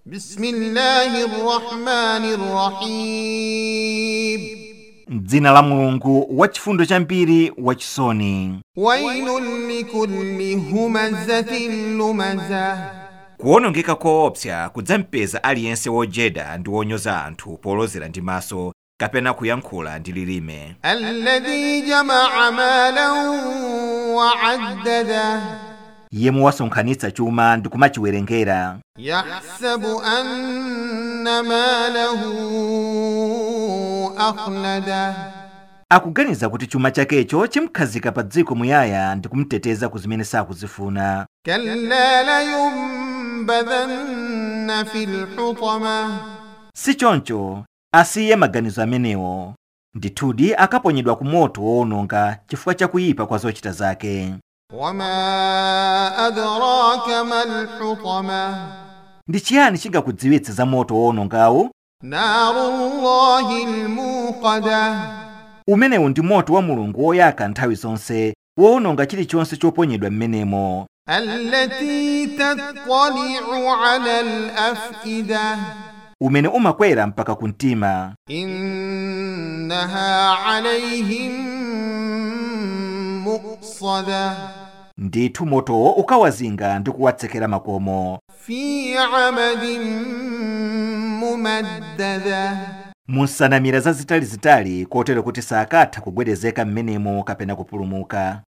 بسم الله الرحمن الرحيم m'dzina la mulungu wachifundo chambiri wachisoni ويل لكل همزة لمزة kuwonongeka koopsa kudzampeza aliyense wojeda ndi wonyoza anthu polozera ndi maso kapena kuyankhula ndi lilime الذي جمع مالا وعدده yemwe wasonkhanitsa chuma ndi kumachiwerengera يحسب أن ماله أخلده akuganiza kuti chuma chakecho chimkhazika pa dziko muyaya ndi kumteteza ku zimene sakuzifuna كلا لينبذن في الحطمة si choncho asiye maganizo amenewo ndithudi akaponyedwa ku moto wowononga chifukwa cha kuyipa kwa zochita zake وما أدراك ما الحطمة ndi chiyani chingakudziwitse za moto wowonongawu نار الله الموقدة umenewu ndi moto wa mulungu woyaka nthawi zonse wowononga chilichonse choponyedwa m'menemo التي تطلع على الأفئدة umene umakwera mpaka ku mtima إنها عليهم مؤصدة ndithu motowo ukawazinga ndi kuwatsekera makomo في عمد ممددة mu nsanamira zazitalizitali kotero kuti sakatha kugwedezeka m'menemo kapena kupulumuka